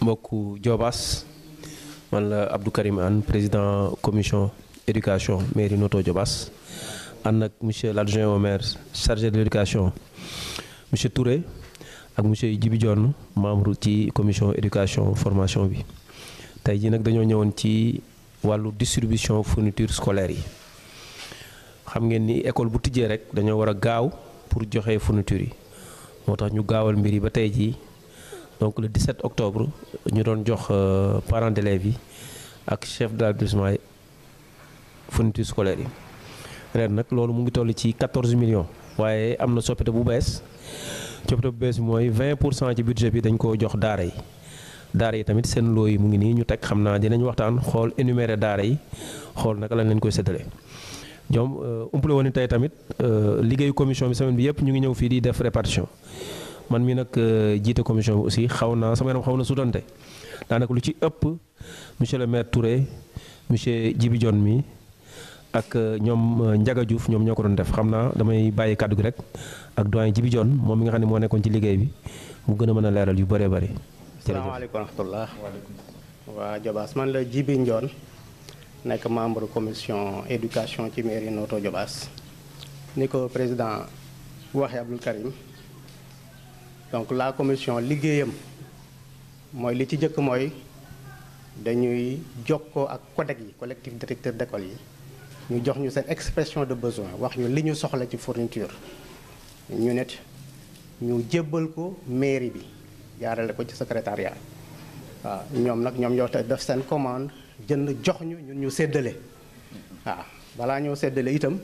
mbokku Diobass man la Abdou Karim Anne président commission éducation mairie Notto Diobass ànd ak monsieur l'adjoint au maire chargé de l'éducation monsieur Touré ak monsieur Djibi Dione membre ci commission éducation formation bi tey jii nag dañoo ñëwoon ci wàllu distribution fourniture scolaire yi xam ngeen ni école bu tijjee rek dañoo war a gaaw pour joxe fourniture yi moo tax ñu gaawal mbir yi ba tey jii donc le 17 octobre ñu doon jox parents d'élèves yi ak chef d'établissement yi fourniture scolaire yi ren nag loolu mu ngi toll ci 14 millions waaye am na soppite bu bees soppite bu bees bi mooy 20 pour cent ci budget bi dañ koo jox daara yi daara yi tamit seen loo yi mu ngi nii ñu teg xam naa dinañ waxtaan xool énumérer daara yi xool naka lañ leen koy séddale ñoom umpale woon ni tey tamit liggéeyu commission bi semaine bi yëpp ñu ngi ñëw fii di def répartition man mi nag jiite commission bi aussi xaw naa sama yaram xaw na sutante daanaka lu ci ëpp monsieur le maire Touré monsieur Djibi Dione mi ak ñoom Ndiaga Diouf ñoom ñoo ko doon def xam naa damay bàyyi kàddu gi rek ak doyen Djibi Dione moom mi nga xam ne moo nekkoon ci liggéey bi mu gën a mën a leeral yu bëree bëri. asalaamaaleykum wa rahmatullah waa Diobass man la Djibi Dione nekk membre commission éducation ci mairie Notto Diobass ni ko président waxee Abdoul Karim donc la commission liggéeyam mooy li ci jëkk mooy dañuy jokkoo ak CODEC yi collectif directeur d'école yi ñu jox ñu seen expression de besoin wax ñu li ñu soxla ci fourniture ñu net ñu jébbal ko mairie bi jaarale ko ci secrétariat waaw ñoom nag ñoom ñoo def seen commande jënd jox ñu ñun ñu séddale waaw balaa ñoo séddale itam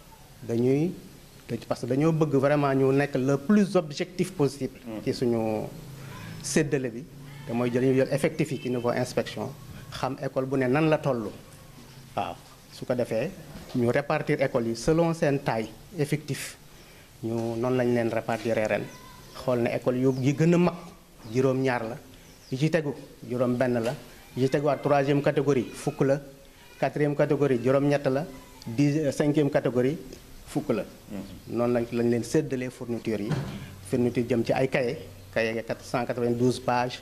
dañuy parce que dañoo bëgg vraiment ñu nekk le plus objectif possible ci suñu séddale bi te mooy jël ñu jël effectif yi ci niveau inspection xam école bu ne nan la toll waaw su ko defee ñu répartir école yi selon seen taille effectif ñu noonu lañ leen répartir ren xool ne école yu yi gën a mag juróom-ñaar la yi ci tegu juróom benn la yi ci teguwaat troisième catégorie fukk la quatrième catégorie juróom-ñett la dix cinquième catégorie fukk la noonu lañ lañ leen séddalee fourniture yi fourniture jëm ci ay cahier cahier 192 pages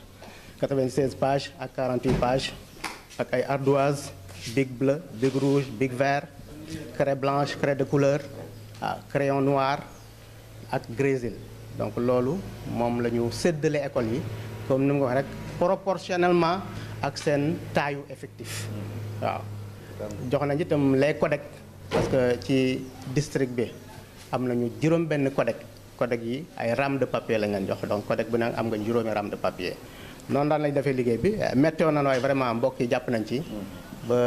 96 pages ak 48 pages ak ay ardoise big bleu big rouge big vert craie blanche craie de couleur ah crayon noir ak grésil donc loolu moom la ñu séddale école yi comme ni mu ko waxee rek proportionnellement ak seen taayu effectif waaw jox nañ itam les codec parce que ci district bi am nañu juróom benn codec codec yi ay rame de papier lañ leen jox donc codec bu ne am nga juróomi rame de papier noonu daan lañ defee liggéey bi météo na waaye vraiment mbokk yi jàpp nañ ci ba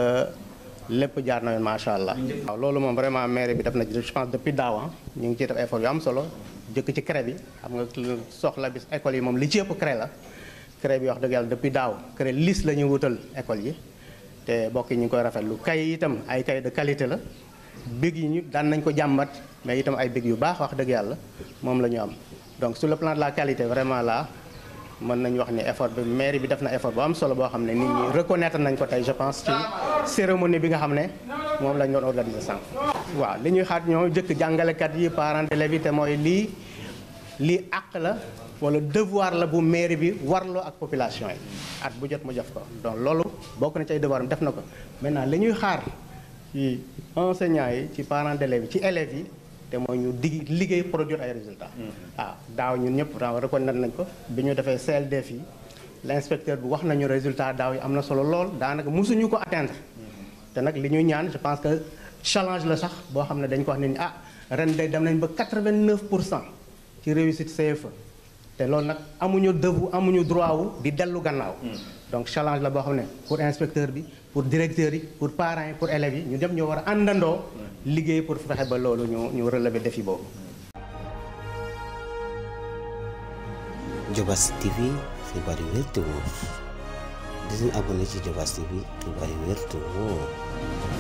lépp jaar na yoon macha allah. waaw loolu moom vraiment maire bi def na je pense depuis daaw ñu ngi ciy def effort yu am solo jëkk ci CREC bi xam nga soxla bis école yi moom li ci ëpp CREC la CREC bi wax dëgg yàlla depuis daaw CREC liste la ñuy wutal école yi te mbokk yi ñu ngi koy rafetlu kay itam ay kay de qualité la big yi ñu daan nañ ko jàmbat mais itam ay big yu baax wax dëgg yàlla moom la ñu am donc sur le plan de la qualité vraiment là mën nañu wax ni effort bi mairie bi def na effort bu am solo boo xam ne nit ñi reconnaître nañ ko tey je pense ci cérémonie bi nga xam ne moom lañ doon organiser sànq. waaw li ñuy xaat ñoo jëkk jàngalekat yi parents d'élèves yi te mooy lii lii àq la wala devoir la bu mairie bi warloo ak population yi at bu jot mu jëf ko donc loolu bokk na ci ay devoir am def na ko maintenant li ñuy xaar ci enseignants yi ci parents d'élèves yi ci élèves yi. te mooy ñu dig liggéey produire ay résultats. waaw daaw ñun ñëpp reconnaître nañ ko bi ñu defee CLD fii l'inspecteur bi wax nañu résultat daaw yi am na solo lool daanaka mosuñu ko atteindre. te nag li ñuy ñaan je pense que challenge la sax boo xam ne dañ ko wax ne ni ah ren day dem nañ ba 89 pour cent ci réussite CFE. te loolu nag amuñu devu amuñu droit wu di dellu gannaaw. donc challenge la boo xam ne pour inspecteur bi pour directeur yi pour parents yi pour élèves yi ñu dem ñoo war a àndandoo. liggéey pour fexe ba loolu ñu ñu relever défi boobu. Diobass TV xibaar yu wér te wóor di leen abonné ci Diobass TV xibaar yu wér te wóor